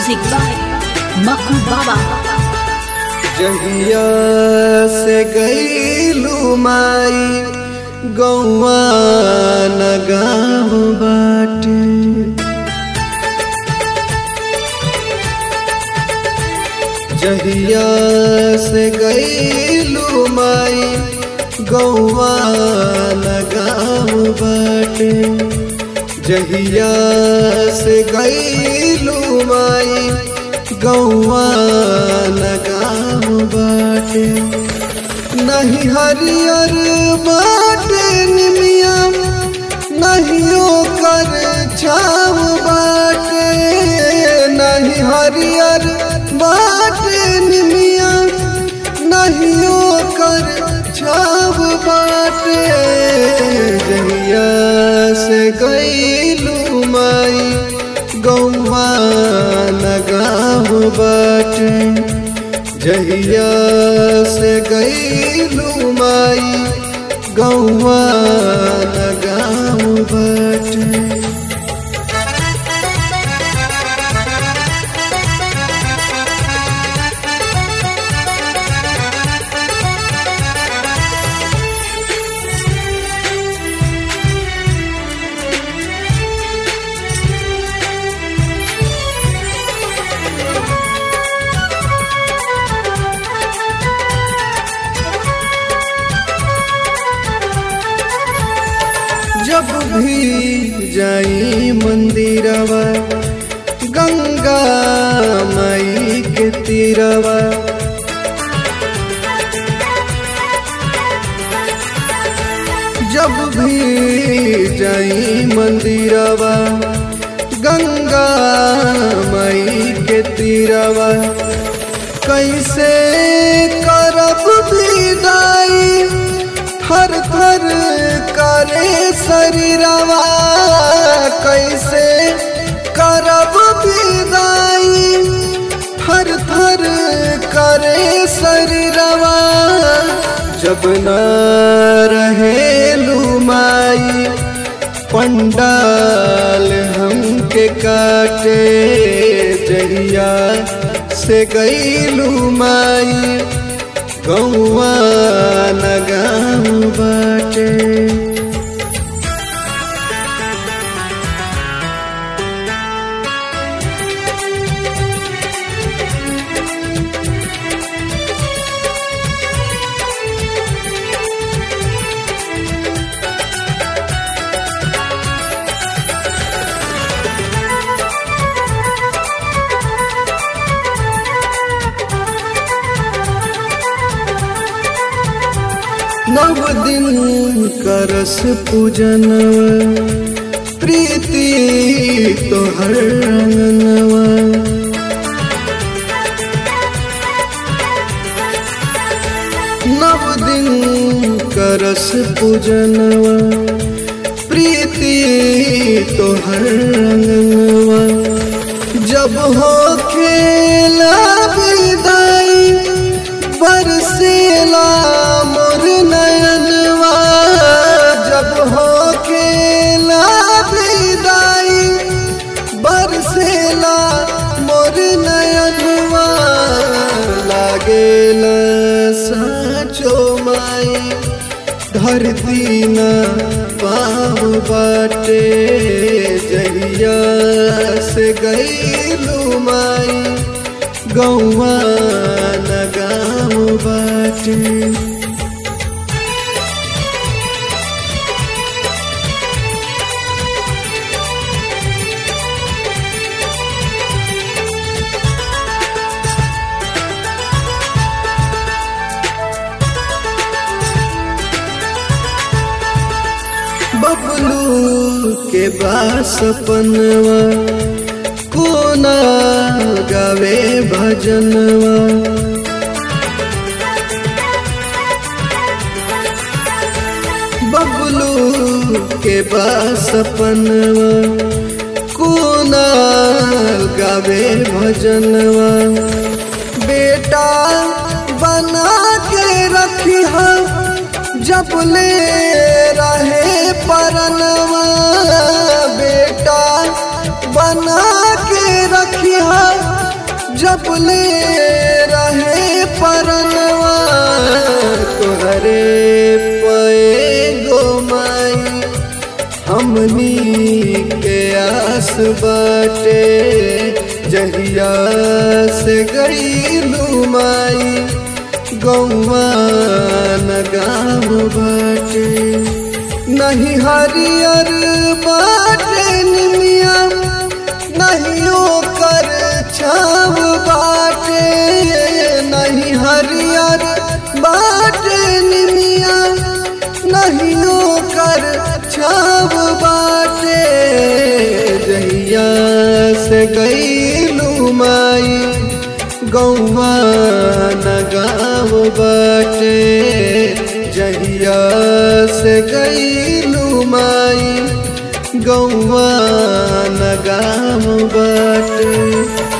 Music by Maku Baba. जहिया से गईलू माई गौआ न गाँव बाटे जहिया से गईलू माई गौआ न गाँव बाटे जहिया से गईलू माई गौआ न गाँव बाटे नहीं हरियर बाटे निमिया नहीं ओकर छाव बाटे नहीं हरियर बाटे निमिया नहीं ओकर छाव बाटे जहिया से गईलू माई गौवा न गाँव बाटे जहिया से गईलू माई गौवा न गाँव बाटे जब भी जाई मंदिरवा गंगा माई के तीरवा जब भी जाई मंदिरवा गंगा माई के तीरवा कैसे करब विदाई थर थर करे शरीरवा कैसे करब विदाई थर थर करे शरीरवा जब न रहे लुमाई पंडाल हमके काटे जहिया से गईलू माई गौआ न गाँव बाटे नव दिन करस पूजनवा प्रीति तोहर रंगनवा नव दिन करस पूजनवा प्रीति तोहर रंगनवा जब हो खेला विदाई बरसेला मोर नयनवा जब हो खेला विदाई बरसेला मोर नयनवा लागेला साचो माई धरती न पाव बाटे जहिया से गईलू माई गौआ न गाँव बाटे बबलू के बासपनवा कोना गावे भजनवा बबलू के बासपनवा कोना गावे भजनवा बेटा बना के रखी जब ले रहे परनवा बेटा बना के रखी जबले रहे परनवा तोहरे पे गो माई हमनी के आस बाटे जहिया से गईलू माई गौवा न गाँव बाटे नहीं हरियर बाटे निमिया नहीं ओकर छाव बाटे नहीं हरियर बाटे निमिया नहीं ओकर छाव बाटे जहिया से गईलू माई गौवा न गाँव बाटे जहिया से गईलू माई गौवा न गाँव बाटे